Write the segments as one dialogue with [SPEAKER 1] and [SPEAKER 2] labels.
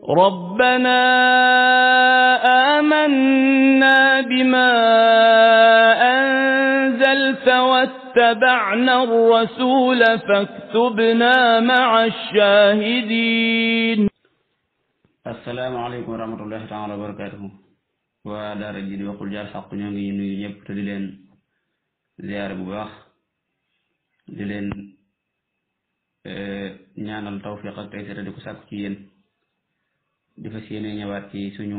[SPEAKER 1] ربنا آمنا بما أنزلت واتبعنا الرسول فاكتبنا مع الشاهدين
[SPEAKER 2] asalaamaaleykum wa rahmatullahi taala wa barakatuhu waa daara ji di waxul jaar xaq ñoo ngi nuyu ñëpp te di leen ziyaare bu baax di leen ñaanal tawfiq ak taysir di ko sàkku ci yéen di fas yéene ñëwaat ci suñu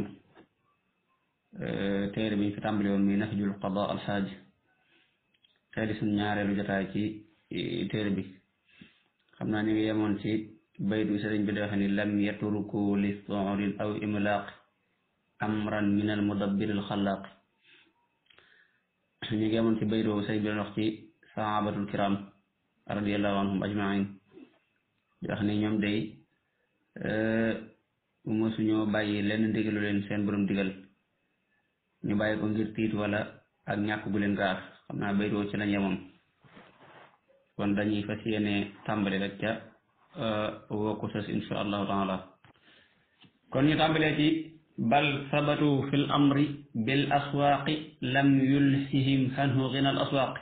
[SPEAKER 2] téere bi ñu fi tàmbali woon muy nahjul qada al xaaj tey di suñu ñaareelu jotaay ci téere bi xam naa ñu ngi yemoon ci baytu sëriñ bi di wax ni lam yatruku li sorin aw imlaaq amran min al mudabbir al xalaaq ñu ngi yemoon ci baytu boobu sëriñ bi doon wax ci sahabatul kiram radiallahu anhum ajmain di wax ni ñoom day mosuñoo bàyyi lenn ndigalu leen seen borom digal ñu bàyyi ko ngir tiit wala ak ñàkk gu leen gaar xam naa baytu ci lañ yemoon kon dañuy fas yéene tàmbali rek ca wokku sës insha allahu taala kon ñu tàmbalee ci bal sabatu fi l amri bil aswaaqi lam yulsihim hanhu gina al aswaaqi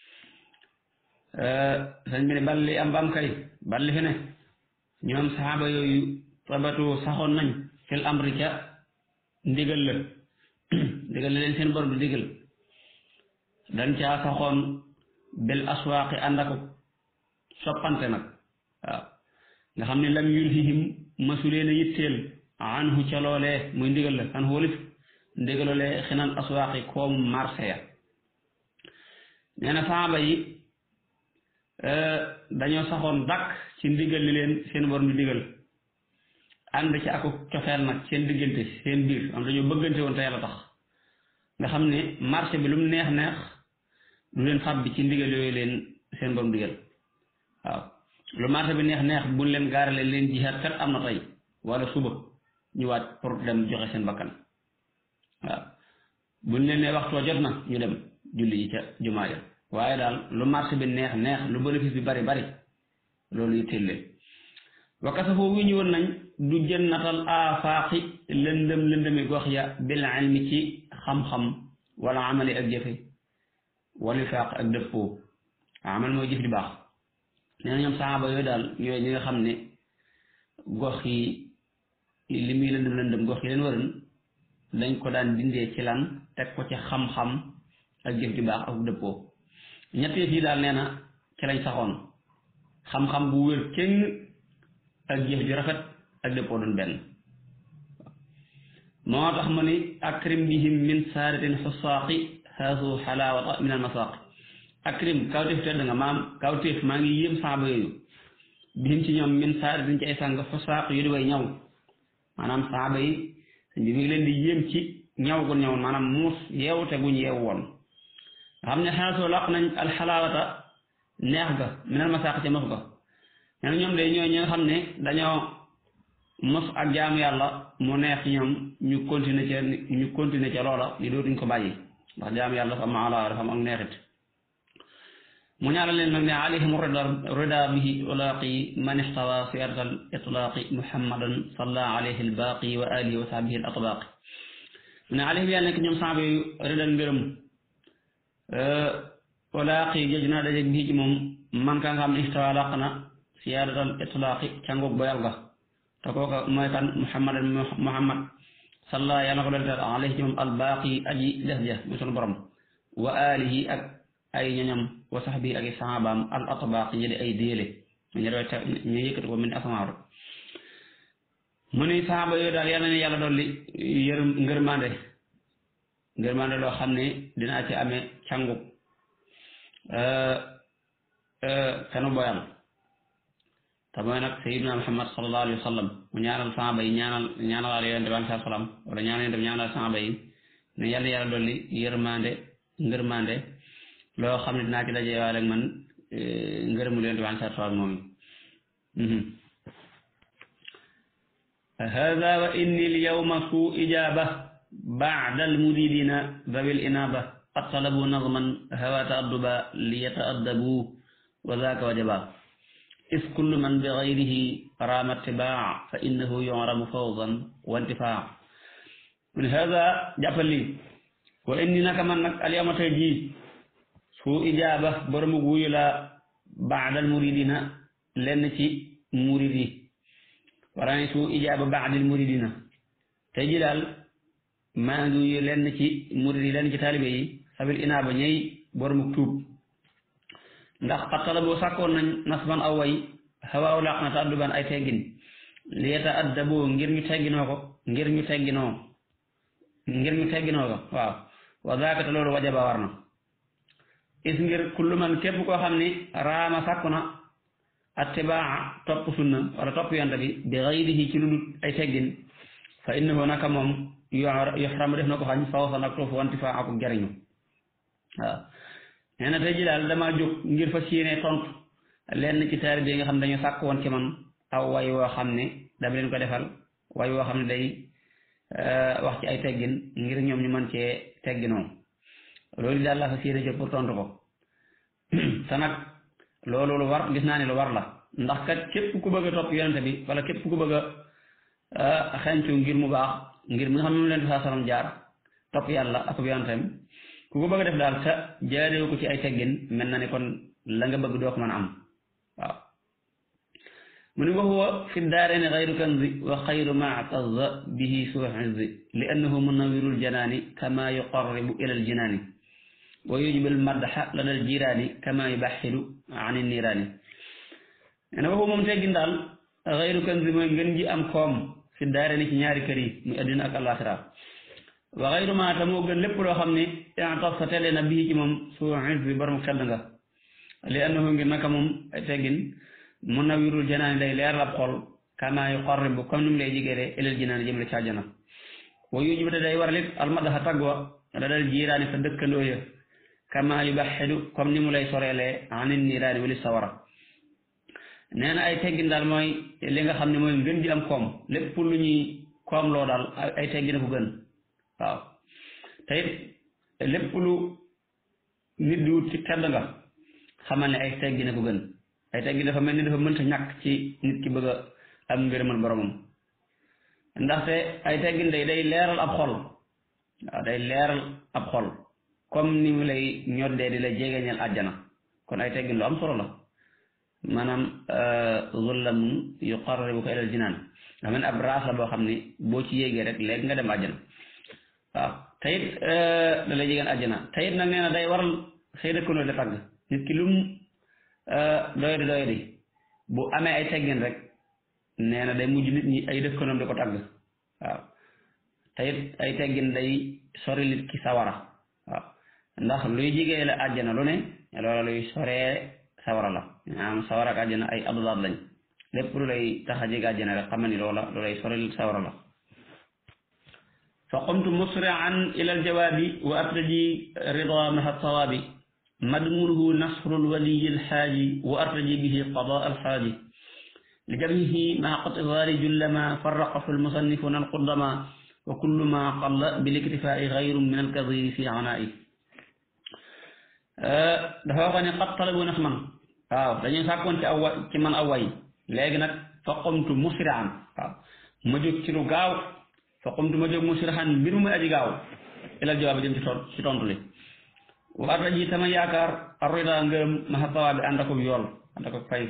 [SPEAKER 2] sëñ bi ne bal li am bam kay bal li fi ne ñoom saxaaba yooyu sabatu saxoon nañ fi l amri ca ndigal la ndigal la leen seen borom di digal dañ caa saxoon bil aswaaqi ànd ak soppante nag waaw nga xam ne lam yulhihim masuleen a yitteel anhu ca loolee muy ndigal la an wólif ndigaloolee xinal aswaaqi koom marché ya nee na saaba yi dañoo saxoon dakk ci ndigal li leen seen borom di digal ànd ci aku cofeel nag seen diggante seen biir am dañoo bëggante woon te yàlla tax nga xam ne marché bi lu mu neex neex du leen fab bi ci ndigal yooyu leen seen borom digal waaw lu marché bi neex neex buñ leen gaarale leen jihaat kat am na tey wala suba ñu waat pour dem joxe seen bakkan waaw buñ leen ne waxtoo jot na ñu dem julli yi ca jumaa ja waaye daal lu marché bi neex neex lu bénéfice bi bari bari loolu yitteel leen wakasa foofu wi ñu woon nañ du jënnatal aafaaqi lëndëm lëndëmi gox ya bil ilmi ci xam-xam wala amali ak jëfe wala faaq ak dëppoo amal mooy jëf di baax nee na ñoom saxaaba yooyu daal ñooy ñi nga xam ne gox yi li muy lëndëm lëndëm gox yi leen waroon dañ ko daan dindee ci lan teg ko ci xam-xam ak jëf ju baax ak dëppoo ñett yëf yi daal nee na ci lañ saxoon xam-xam bu wér kenn ak jëf ju rafet ak dëppoo doon benn moo tax mu ni akrim bihim min saadatin xusaaqi haasu xalaawata min al masaaqi akrim kawteef tedd nga maam kawteef maa ngi yéem saaba yooyu bihim ci ñoom min saada dañ ci ay sàng xusaaq yu di way ñaw maanaam saaba yi sëñ bi mi ngi leen di yéem ci ñaw gu ñaw maanaam muus yeewute guñ yeew woon nga xam ne xaasoo laq nañ alxalaawata neex ga min al masaaq ca mos ga nee na ñoom de ñooy ñi nga xam ne dañoo mos ak jaamu yàlla mu neex ci ñoom ñu continuer ca ñu continuer ca loola li dootuñ ko bàyyi ndax jaamu yàlla dafa am ala dafa am ak neexit mu ñaanal leen nag ne alayhim rida rida bihi ulaaqi man ixtawa siyarata al itlaaqi muhammadan salla alayhi al baaqi wa alihi wa sahbihi al atbaaqi mu ne alayhim yàlla nekk ñoom saaba yu ridal ngërëm ulaaqi joj naa dajeeg bii ci moom man ka nga xam ne ixtawa làq na siyarata al itlaaqi cangoog boyal ga te kooka mooy kan muhammadan muhammad salla yàlla ko doon alayhi ci moom al baaqi aji des ja mu sunu borom wa alihi ak ay ñoñam wa saxbi ak i saxaabaam al atbaaq ñi di ay déele ñu doon te ñu yëkkati ko min asamaaru mu ni saxaaba yooyu daal yal na ne yàlla dolli yërëm ngërmande ngërmande loo xam ne dinaa ci amee cangu kanu boyal te mooy nag sayiduna muhammad sallallahu alayhi wa sallam mu ñaanal saxaaba yi ñaanal ñaanalaal yonente bi alayhi salaam wala ñaanal yonente bi ñaanal saxaaba yi ne yàlla yàlla dolli yërmande ngërmande loo xam ne dinaa ci daje waale ak man ngërëmu leen waan sa tool moom hada wa inni l yawma su ijaba baada al muridina dawi l inaba qad talabu nazman hawa taadduba li yataaddabu wa zaaka wajaba is kullu man bi gayrihi raama tibaa fa innahu yuramu fawzan wa intifaa mu ne hada jàppal lii wa inni naka man nag alyawma tey jii su ijaaba boromu wuyu la baadal muridina lenn ci murid yi wara ne su ijaaba baadil muridina tey ji daal maa ngi wuyu lenn ci murid yi lenn ci taalibe yi sabil inaaba ñëy boromu tuub ndax xattala boo sàkkoon nañ nasban aw way xawaaw laq na ta adduban ay teggin lieta addaboo ngir ñu tegginoo ko ngir ñu tegginoo ngir ñu tegginoo ko waaw wa zaaka te loolu wajaba war na is ngir kullu man képp koo xam ni raama sàkku na attibaa topp sunna wala topp yonte bi bi xayrihi ci lu dul ay teggin fa innahu naka moom yoxramu def na ko xañ fawsan ak toofu wanti fa aku jariñu waaw nee na tey ji daal damaa jóg ngir fas yéene tontu lenn ci taari bi nga xam ne dañu sàkk woon ci man aw way woo xam ne dama leen ko defal way woo xam ne day wax ci ay teggin ngir ñoom ñu mën cee tegginoo loolu daal laa fas yéene jóg pour tontu ko te nag loolu lu war gis naa ne lu war la ndax kat képp ku bëgg a topp yonente bi wala képp ku bëgg a xencu ngir mu baax ngir mi nga xam ne mu leen di saa salam jaar topp yàlla ak yonentem ku ko bëgg a def daal te jaareewu ko ci ay teggin mel na ni kon la nga bëgg doo ko mën a am waaw mu ni wa huwa fi daareeni xayru kanzi wa xayru ma ataza bihi suu izzi li annahu munawirul janaani kama yuqarribu ila al jinaani wa yujibul madxa lada al jiraani kama yubaxilu an niiraani nee na wa huwa moom teggin daal xayru kanzi mooy ngën ji am koom fi daareeni ci ñaari kër yi muy addina ak alaxira wa xayru ma ta moo gën lépp loo xam ne intaf sa tele na bii ci moom suu izzi borom xedd nga li annahu ngir naka moom ay teggin munawwirul janaani day leeral ab xol kama yuqarribu comme ni mu lay jigéele ilal jinaani jëm la ci àjjana wa yujibu te day waral it almadaxa tagg wa da dal jiiraani sa dëkkandoo ya kama yubaxidu comme ni mu lay soreelee anin niiraani wali sawara nee na ay teggin daal mooy li nga xam ne mooy ngën ji am koom lépp lu ñuy koom loo daal ay teggin ko gën waaw te it lépp lu nit di wut ci tedd nga xamal ne ay teggin ko gën ay teggin dafa mel ni dafa mënta ñàkk ci nit ki bëgg a am ngërëmal boromam ndaxte ay teggin day day leeral ab xol waaw day leeral ab xol comme ni mu lay ñoddee di la jegeñal àjjana kon ay teggin lu am solo la maanaam zullamun yuqarribuka ilal jinaan nga mel ni ab raas la boo xam ni boo ci yéegee rek léegi nga dem àjjana waaw tayit da lay jegeen àjjana tayit nag nee na day waral say dëkkandoo di tagg nit ki lum doyadi doyadi bu amee ay teggin rek nee na day mujj nit ñi ay dëkkandoom di ko tagg waaw tayit ay teggin day sori nit ki sawara waaw ndax luy jigee la àjjana lu ne loola luy soree sawara la maanaam sawara ak àjjana ay adulaat lañ lépp lu lay tax a jege àjjana rek xamal ni loola lu lay soril sawara la fa qumtu musri'an ila aljawaabi wa artaji rida maha sawaabi madmunuhu nasru lwaliyi alxaaji wa artaji bihi qadaa alxaaji li jamhihi maa qatidaari jullama farraqahu almusannifuna alqudama wa kullu ma qalla biliktifaai gayru min alkadiri fi anaa'i dafa wax ne qad talabu nax man waaw dañuy sàkkoon ci aw ci man aw way léegi nag fa qumtu musri'an waaw ma jóg ci lu gaaw fa qumtu ma jóg musri'an mbir mu aji gaaw ilal jawaab jëm ci ton ci tontu li warta ji tama yaakaar arida ngërëm maxa tawaa bi ànd ak yool ànd ak fay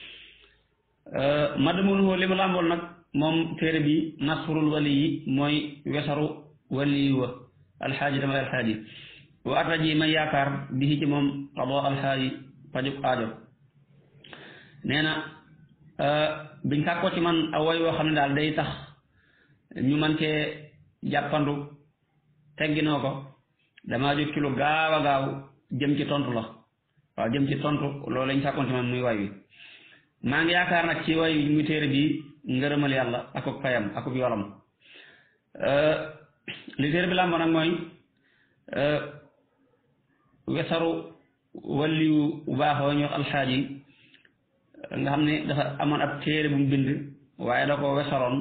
[SPEAKER 2] madmunuhu li mu làmbool nag moom téere bi nasrul wali yi mooy wesaru wali wa alxaaji dama alxaaji wa arta ji ma yaakaar bi ci moom qado alxaaji pajuk aajo nee na biñ sàkkoo ci man aw way woo xam ne daal day tax ñu man cee jàppandu tegginoo ko damaa jóg ci lu gaaw a gaaw jëm ci tontu la waaw jëm ci tontu loolu lañ sàkkoon ci man muy way wi maa ngi yaakaar nag ci way muy téere bi ngërëmal yàlla akuk payam akuk yolam li téere bi làmboo nag mooy wesaru waliyu bu baaxoo ñu wax alxaaji nga xam ne dafa amoon ab téere bu mu bind waaye da ko wesaroon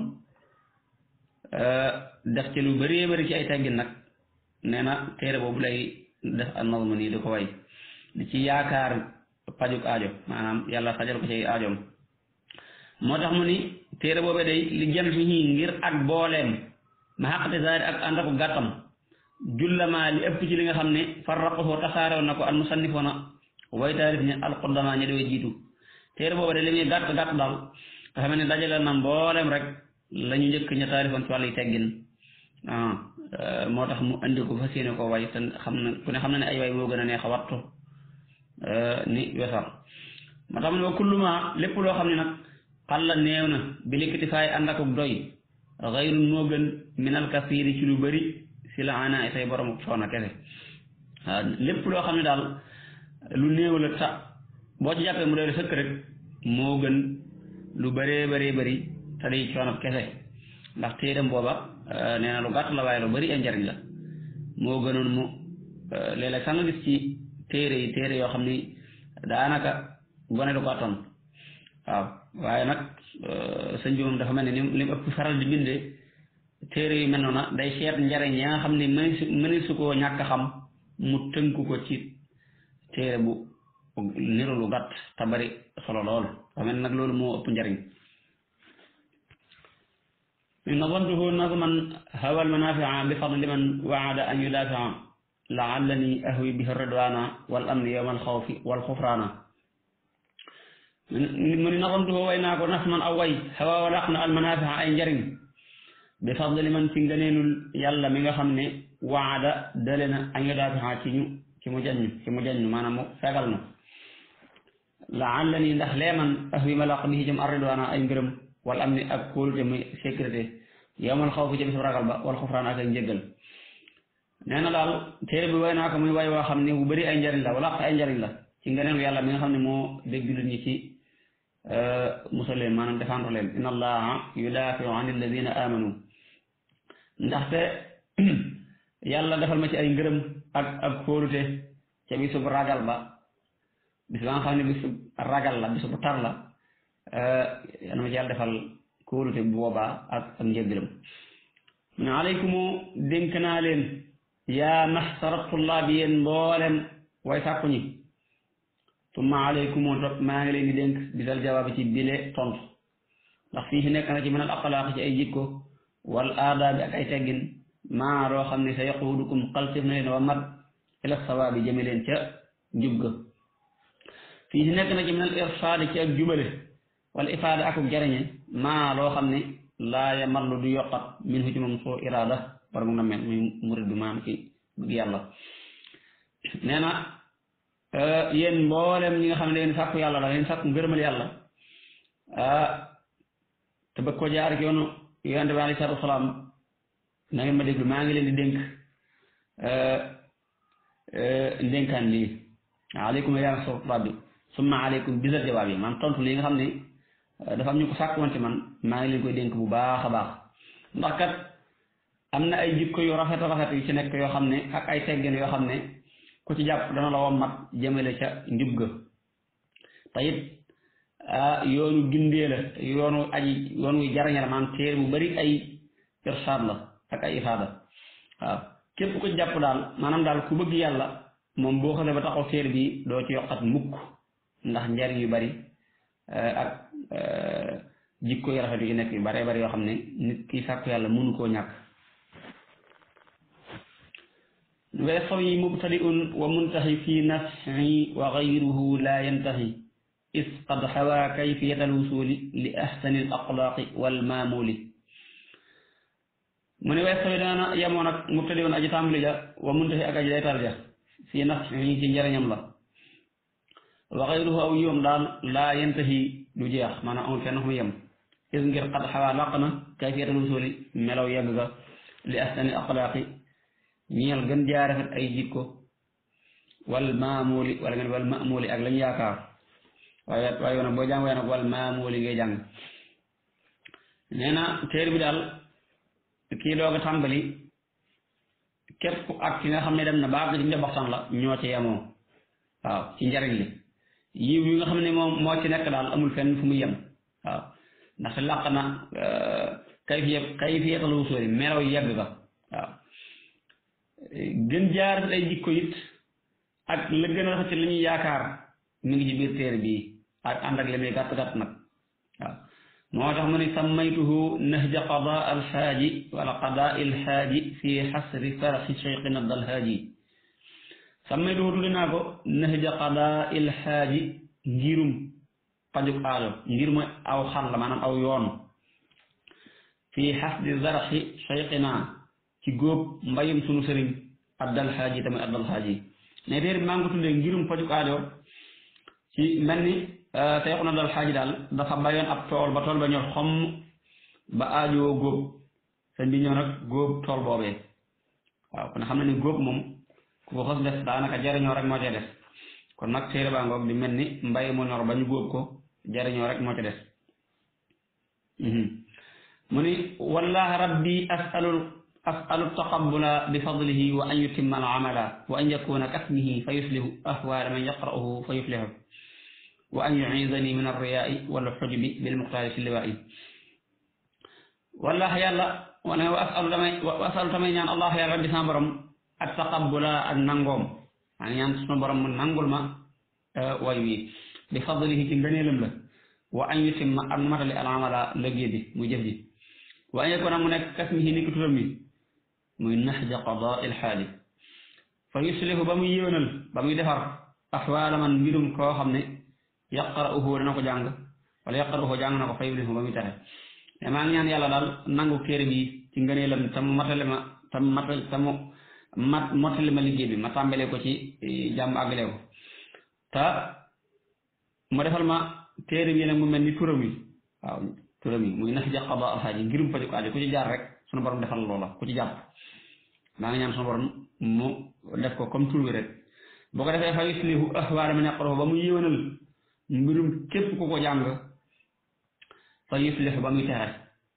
[SPEAKER 2] def ci lu bëree bëri ci ay teggin nag nee na téere boobu lay def an nazm nii di ko way di ci yaakaar pajuk aajo maanaam yàlla fajal ko ci aajoom moo tax mu ni téere boobee day li jëm fi ñii ngir ak booleem ma xaqate zaari ak ànd ako gàttam jullama li ëpp ci li nga xam ne farraqahu tasaarew na ko al musannifoona way taarif ñi alqudama ñi dewee jiitu téere booba de li muy gàtt gàtt daal nga xam ne dajale na mboolem rek la ñu njëkk ña taarifoon ci wàllu yi teggin ah moo tax mu andi ko fas yéene ko way te xam na ku ne xam na ne ay way moo gën a neex a wattu ni wesar moo tax mu ne wa kulluma lépp loo xam ne nag xalla néew na bi likkiti faay ànd ak doy xayrun moo gën minal kasiiri ci lu bëri si la ana say borom coono kese waaw lépp loo xam ne daal lu néew la ta boo ci jàppee mu doy sëkk rek moo gën lu bëree bëree bëri te day coono kese ndax téeram booba nee na lu gàtt la waaye lu bëri ay njariñ la moo gënoon mu léeg-léeg sax nga gis ci téere yi téere yoo xam ni daanaka gone du ko attan waaw waaye nag sëñ bi moom dafa mel ne ni li mu ëpp faral di bindee téere yu mel noona day seet njariñ ya nga xam ne mëni su mëni su koo ñàkk xam mu tënku ko ci téere bu niru lu gàtt te bari solo lool dafa mel nag loolu moo ëpp njariñ نظمته نظما هوى المنافع بفضل من وعد أن يدافع لعلني أهوي به الرضوان والأمن يوم الخوف والخفران من نظمته ويناك نظما أو وي هوى ولقنا المنافع أي جرم بفضل من تنجنين يلا من خمني وعد دلنا أن يدافع تنيو كمجنو كمجنو ما نمو فقلنا لعلني دخلي من أهوي ملاق به جمع الرضوان أي جرم wal am ni ak kóolute muy sécurité yowmal xaw fi ca bisu ragal ba wal xufraan ak ak njëggal nee na daal téere bi way naa ko muy way woo xam ne bu bëri ay njariñ la wala ay njariñ la ci ngeneelu yàlla mi nga xam ne moo dégg jullit ñi ci musal leen maanaam défendre leen inna allaha yudaafiu an alladina amanu ndaxte yàlla defal ma ci ay ngërëm ak ak kóolute ca bisub ragal ba bis ba nga xam ne bisub ragal la bisub tar la yàlla ma ci yàlla defal kóolute bu boobaa ak ak njëggalam mu ne aleykumu dénk naa leen yaa maxsara tullaab yéen mboolem way sàkku ñi tumma aleykumu topp maa ngi leen di dénk bisal jawaabi ci bile tontu ndax fii si nekk na ci mën al aqlaaq ci ay jikko wal aadaabi ak ay teggin maa loo xam ne sa yaquudukum xalsif na leen wa mat ila sawaabi jëme leen ca njub ga fii si nekk na ci mën al irsaadi ci ak jubale wala ifaada akuk jariñe maa loo xam ne laa yamallu du yokkat min hu ci moom soo iraada war mu na mel muy murid bi maam ci bëgg yàlla nee na yéen mboolem ñi nga xam ne da ngeen sàkku yàlla la ngeen sàkku ngërëmal yàlla te bëgg ko jaar ak yoonu yonente bi alayhi salaatu wasalaam na ngeen ma déglu maa ngi leen di dénk ndénkaan lii aleykum yaa ngi rabbi summa aleykum bisal jawaab yi man tontu lii nga xam ne dafa am ñu ko sàkk woon ci man maa ngi leen koy dénk bu baax a baax ndax kat am na ay jikko yu rafet a rafet yu ci nekk yoo xam ne ak ay teggin yoo xam ne ku ci jàpp dana la wommat jëmale ca njub ga te it yoonu gindee la yoonu aji yoonu jariñe la maanaam téere bu bari ay irsaad la ak ay ifaada waaw képp ku jàpp daal maanaam daal ku bëgg yàlla moom boo xasee ba taxaw téere bi doo ci yokkat mukk ndax njariñ yu bari ak jikko yu rafet yu ci nekk yu bare bari yoo xam ne nit ki sàkku yàlla mënu koo ñàkk ويستوي مبتدئ ومنتهي في نفعه وغيره لا ينتهي إذ قد حوى كيفية الوصول لأحسن الأخلاق والمامول من ويستوي دانا يمونك مبتدئ أجي تامل جا ومنتهي أكا جاي ترجع في نفعه في جرن يملا وغيره أو يوم دال لا ينتهي لجيخ مانا أول كأنه يم إذ قد حوى لقنا كيفية الوصول ملو يبغى لأحسن الأخلاق ñeel gën jaa rafet ay jikko wal maamuli wala nga ne wal maamuli ak lañ yaakaar waaye waaye yow nag boo jàng waaye nag wal maamuli ngay jàng nee na téere bi daal kii doog a tàmbali képp ak ki nga xam ne dem na baax ci njaboxtan la ñoo ci yemoo waaw ci njariñ li yiw yi nga xam ne moom moo ci nekk daal amul fenn fu mu yem waaw ndaxte làq na kayfiya kayfiyatal wusuuli melaw yegg ga waaw gën jaar ay jikko it ak la gën a rafet ci li ñuy yaakaar mi ngi ci biir téere bii ak ànd ak li muy gàtt gàtt nag waaw moo tax mu ne sammaytuhu nahja qada alxaaji wala qada ilxaaji fi xasri faraxi cheikhina dalhaaji sammaytuhu tudde naa ko nahja qada ilxaaji ngirum pajuk aajo ngir mooy aw xal la maanaam aw yoon fi xasdi zaraxi cheikhina ci góob mbayum sunu sëriñ addalhaaji tamit addalhaaji ne téere bi maa ngi ko tuddee ngirum pajuk aajo ci mel ni Seexuna dal xaaji daal dafa bayoon ab tool ba tool ba ñor xomm ba aajoo góob sëñ bi ñëw nag góob tool boobee waaw kon xam na ni góob moom ku ko xos def daanaka jariñoo rek moo ca des kon nag téere baa ngoog di mel ni mbay mu ñor ba ñu góob ko jariñoo rek moo ca des mu ni wallahi rabbi asalul asalu taqabula bi fadlihi wa an yutimma al amala wa an yakuna kasmihi fa yuslihu ahwala man yaqra'uhu fa yuflihu wa an yu'izani min ar-riya'i wal hujubi bil muqtari fi liwa'i wallahi yàlla wane wa asalu damay wa asalu tamay ñaan allah yàlla rabbi sama borom at taqabbula ak nangoom maa ngi ñaan suma borom mu nangul ma way wi bi fadlihi ci ngëneelam la wa an yutimma ak matali al amala lëggee bi muy jëf ji wa an yakuna mu nekk kasmihi ni ki turam mi muy nahja qadaa il xaali fa yuslihu ba muy yéwénal ba muy defar axwaala man mbirum koo xam ne yaqra'uhu dana ko jàng wala yaqra'uhu jàng na ko fa yuflihu ba muy taxe mais maa ngi ñaan yàlla daal nangu téere bi ci ngëneelam tam matale ma tam matal tamu mat mottali ma liggéey bi ma tàmbalee ko ci jàmm àggale ko te mu defal ma téere bi nag mu mel ni turam yi waaw turam yi muy nahja qadaa alxaaji ngirum pajuk aajo ku ci jaar rek sunu borom defal loola ku ci jàpp maa ngi ñaan sunu borom mu def ko comme tur bi rek boo ko defee fa yuslihu ahwaala man yaqra'uhu ba mu yéwénal mbirum képp ku ko jàng fa yuslihu ba muy texe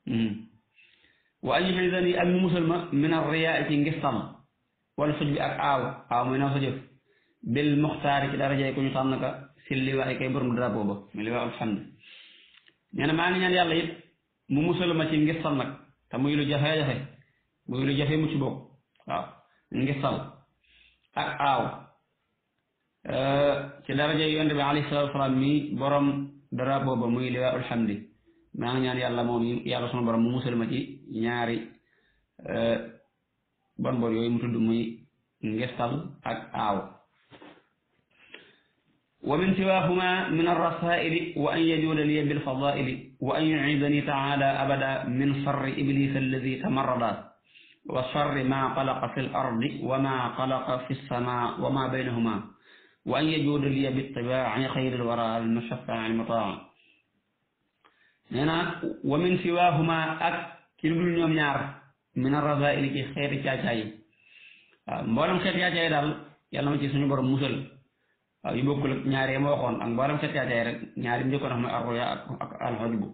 [SPEAKER 2] wa an yuxidani ak mu musal ma min arriyaa ci ngistal wala suj bi ak aaw aaw mooy naw sa jëf bil muxtaari ci darajay ku ñu tànn ka si liwaay kay borom drapeau ba mu liwaa alhamd nee na maa ngi ñaan yàlla it mu musal ma ci ngistal nag te muy lu jafe-jafe muy lu jafe mucc bokk waaw ngistal ak aaw ci daraja yi yonent bi alayhi salaatu wasalaam mi borom drapeau ba muy liwaa alhamdi maa ngi ñaan yàlla moom yàlla sunu borom mu musal ma ci ñaari bon bon yooyu mu tudd muy ngistal ak aaw wa min siwaahuma min arrasaili wa an yajuuda liya bilfadaili wa an yucidani taala abada min sarri iblisa alladi tamarrada wa sarri ma xalaqa fi l ardi wa ma xalaqa fi lsama wa ma baynahuma wa an yajuuda liya bitibaaci xayri lwara almushafaa almutaa nee na wa min siwaahuma ak ci lu dul ñoom ñaar min arrasaili ci xeeti caacaay yi waaw mboolem xeeti caacaay daal yàlla ma ci suñu borom musal waaw yu bokkul ak ñaari ma waxoon ak mboolem xeeti caacaay rek ñaari njëkkoon wax mooy arruya ak ak alxojbu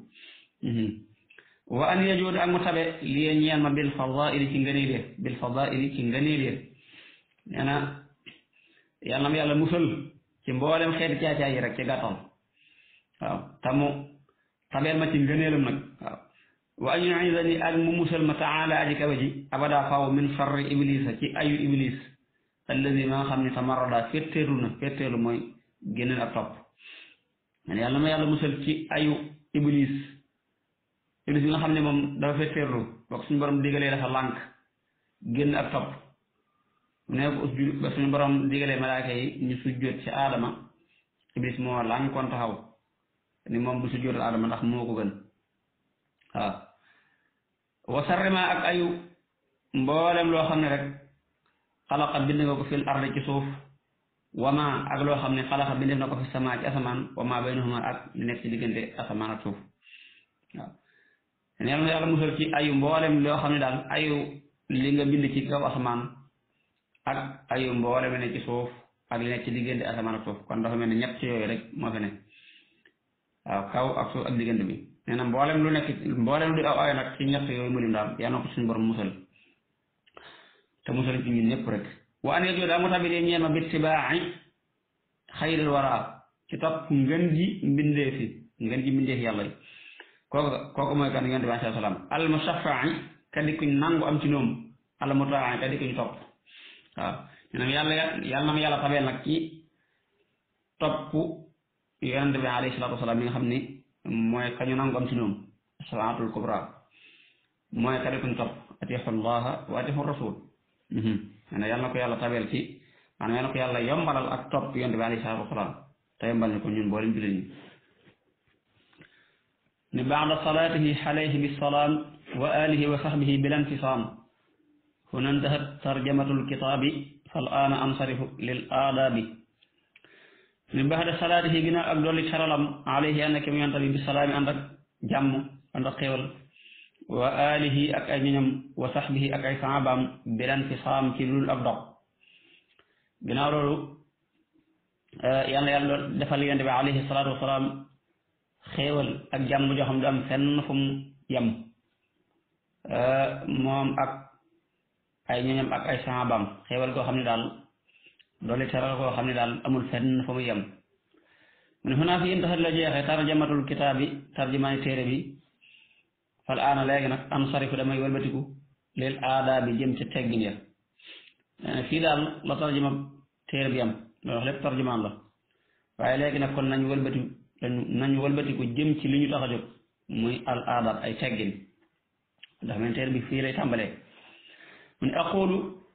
[SPEAKER 2] wa an yajuud ak mu tabe lii ñeel ma bil fadaili ci ngëneel ya bil fadaili ci ngëneel ya nee na yàlla ma yàlla musal ci mboolem xeeti caacaay yi rek ci gàttal waaw tamu tabeel ma ci ngëneelam nag waaw wa an yuidani ak mu musal ma taala aji kawe ji abada faw min sarri iblisa ci ayu iblis alladi ma nga xam ne tamarada fetteerlu na fetteerlu mooy génneen ak topp man yàlla ma yàlla musal ci ayu iblis iblis bi nga xam ne moom dafa fetteerlu bokk suñu borom digalee dafa lànk génn ak topp mu ne ko usjud ba suñu borom digalee malaaka yi ñu sujjóot ci aadama iblis moo lànkoon taxaw ni moom bu sujjóotal aadama ndax moo ko gën waaw wa sarrima ak ayu mboolem loo xam ne rek xalaqa bind nga ko fil ardi ci suuf wama ak loo xam ne xalaqa bind na ko fi sama ci asamaan wama baynahuma ak li nekk ci diggante asamaan ak suuf waaw neen yàlla musal ci ayu mboolem loo xam ne daal ayu li nga bind ci kaw asamaan ak ayu mboolem li nekk ci suuf ak li nekk ci diggante asamaan ak suuf kon dafa mel ne ñett ci yooyu rek moo fi ne waaw kaw ak suuf ak diggante bi nee na mboolem lu nekk mboolem lu aw ay nag ci ñett yooyu mu lim daal yal na ko suñu borom musal te musal ci ñun ñëpp rek wa an yajoo daa mu tabi dee ñeel ma bittibaaci xayril wara ci topp ngën ji mbindee fi ngën ji mbindee fi yàlla yi kooku kooku mooy kan yonent bi alayhi salaam al mushaffa'i kadi kuñ nangu am ci noom al mutaa'i kadi kuñ topp waaw nee na yàlla yàlla na ma yàlla tabeel nag ci topp yonent bi alayhi salaatu wasalaam mi nga xam ni mooy kañu nangu am ci ñoom salaatul kubra mooy ka dikuñ topp atixu llaha wa atixu rasul ne yàlla na ko yàlla tabeel ci maanaam yàlla na ko yàlla yombalal ak topp yonent bi alayhi salaatu wasalaam te yombal ni ko ñun boolem jullit ñi ni baada salaatihi alayhi bisalaam wa alihi wa sahbihi bila infisaam huna intahat tarjamatu lkitaabi fal aana ansarifu lil aadaabi ni baada salaatihi ginnaaw ak dolli caralam alayhi ànd ak yonent bi bisalaami ànd ak jàmm ànd ak xéewal wa alihi ak ay ñoñam wa sahbihi ak ay saabaam bila infisaam ci lul ak dog ginnaaw loolu yàlla yàlla defal yonent bi alayhi salaatu wasalaam xéewal ak jàmm joo xam du am fenn fu mu yem moom ak ay ñoñam ak ay sahabaam xéewal goo xam ne daal doole teral goo xam ne daal amul fenn fu mu yem mu ne xunaa fi intaxat la jeexee tarjamatul kitaabi tarjumaani téere bi fal aana léegi nag am sarifu damay wëlbatiku leel aadaa bi jëm ca teggin ya fii daal la tarjuma téere bi am loolu wax lépp tarjumaan la waaye léegi nag kon nañ wëlbati nañ wëlbatiku jëm ci li ñu tax a jóg muy al aadaab ay teggin ndax men téere bi fii lay tàmbalee mu ne aqulu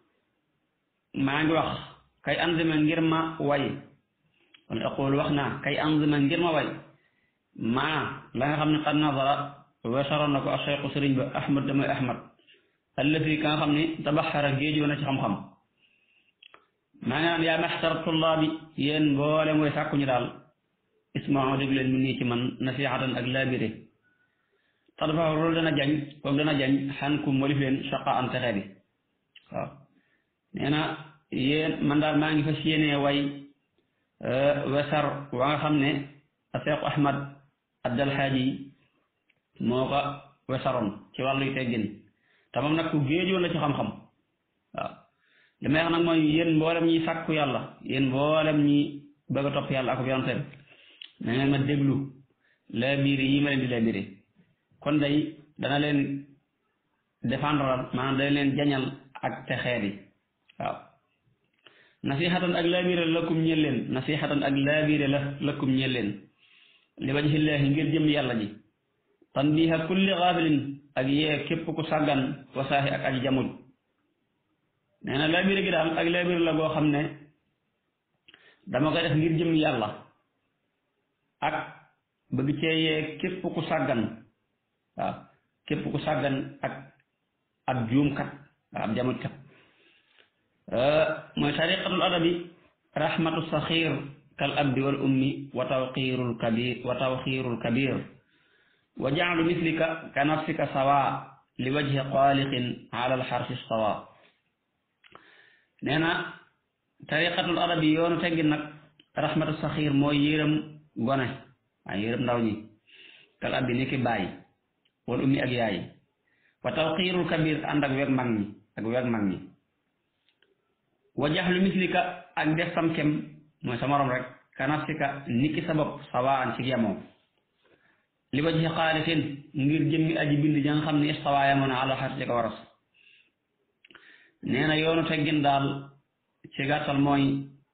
[SPEAKER 2] maa ngi wax kay anzima ngir ma way kon aqulu wax naa kay anzima ngir ma way maa la nga xam ne qad nazara weesaroon na ko ak cheikhu sëriñ ba ahmad damay ahmad allati ka nga xam ne tabaxara géejoo na ci xam-xam maa ngi naan yaa maxtar tullaabi yéen mboole mooy sàkku ñu daal ismaa déglu leen mu nii ci man nasihatan ak laabire tadfaxu loolu dana jañ kooku dana jañ xan kum walif leen chaqa an texe bi waaw nee na yéen man daal maa ngi fas yéenee way wesar wa nga xam ne a seexu ahmad addalxaaji moo ko wesaroon ci wàlluy teggin te moom nag ku géejoon la ci xam-xam waaw li may wax nag mooy yéen mboolem ñi sàkku yàlla yéen mboolem ñi bëgg a topp yàlla ak yonteem na ngeen ma déglu la biir yi ma leen di la biire kon day dana leen défendre maanaam dana leen jañal ak texeet yi waaw nasihatan ak laabiire lakum ñeel leen nasihatan ak laabiire la lakum ñeel leen li wajhillaahi ngir jëm yàlla ji tanbiha kulli gaafilin ak yee képp ku sàggan wasaahi ak aji jamuj nee na laabiire gi daal ak laabiire la goo xam ne dama koy def ngir jëm yàlla ak bëgg cee yee képp ku sàggan waaw képp ku sàggan ak ak juumkat waaw ab jamutkat mooy tariqatul adabi rahmatu saxir kal abdi wal ummi wa tawqirul kabir wa tawxirul kabir wa jaalu mislika ka nafsika sawa li wajhi xaaliqin ala alxarsi sawa nee na tariqatul adabi yoonu teggin nag rahmatu saxir mooy yërëm gone waaye yërëm ndaw ñi kal abdi ni ki bàyyi wal ummi ak yaay wa tawqirul kabir ànd ak weg mag ñi ak weg mag ñi wa jaxlu mislika ak def sam kem mooy sa morom rek ka nafsika niki sa bopp sawaan ci yemoo li wajhi xaaliqin ngir jëmmi aji bind ja nga xam ne istawaa yemoo na ala xar ci ko waras nee na yoonu teggin daal ci gàttal mooy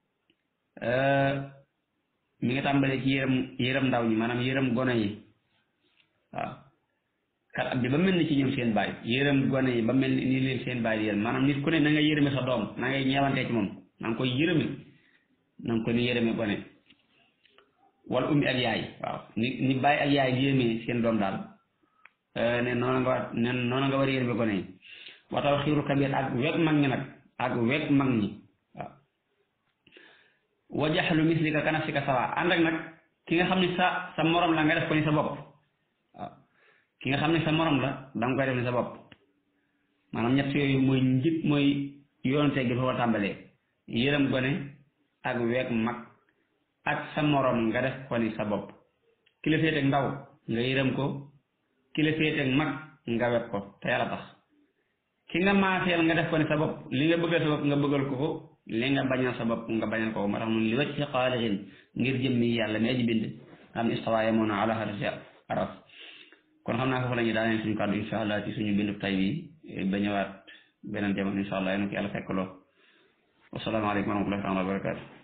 [SPEAKER 2] mi ngi tàmbalee ci yërëm yërëm ndaw ñi maanaam yërëm gone yi waaw kat ab bi ba mel ni ci ñoom seen baay yërëm gone yi ba mel ni leen seen baay yéen maanaam nit ku ne na nga yërëme sa doom na ngay ñeewantee ci moom na nga koy yërëme na nga ko ni yërëme gone wal ummi ak yaay waaw ni ni baay ak yaay yërëmee seen doom daal ne noona nga war ne noona nga war a yërëme gone yi wa taw xiiru kabir ak weg mag ñi nag ak weg mag ñi waaw wa jaxlu mislika ka nafsika sawa ànd ak nag ki nga xam ne sa sa morom la nga def ko ni sa bopp waaw ki nga xam ne sa morom la danga koy def ni sa bopp maanaam ñett yooyu mooy njëkk mooy yoonu teggi foofa tàmbalee yërëm gone ak weeg mag ak sa morom nga def ko ni sa bopp ki la féeteeg ndaw nga yërëm ko ki la féeteeg mag nga weg ko te yàlla tax ki nga maaseel nga def ko ni sa bopp li nga bëggal sa bopp nga bëggal ko ko li nga bañal sa bopp nga bañal ko moo tax mun li wacc ci xaalixin ngir jëmmi yàlla mi aji bind am istawa yemoon ala arsi aras kon xam naa foofu la ñuy daaneel suñu kàddu insha allah ci suñu bindu tay bi ba ñëwaat beneen jamono insha allah yéen ko yàlla fekk loo wasalaamaaleykum wa rahmatullahi taala wa barakatu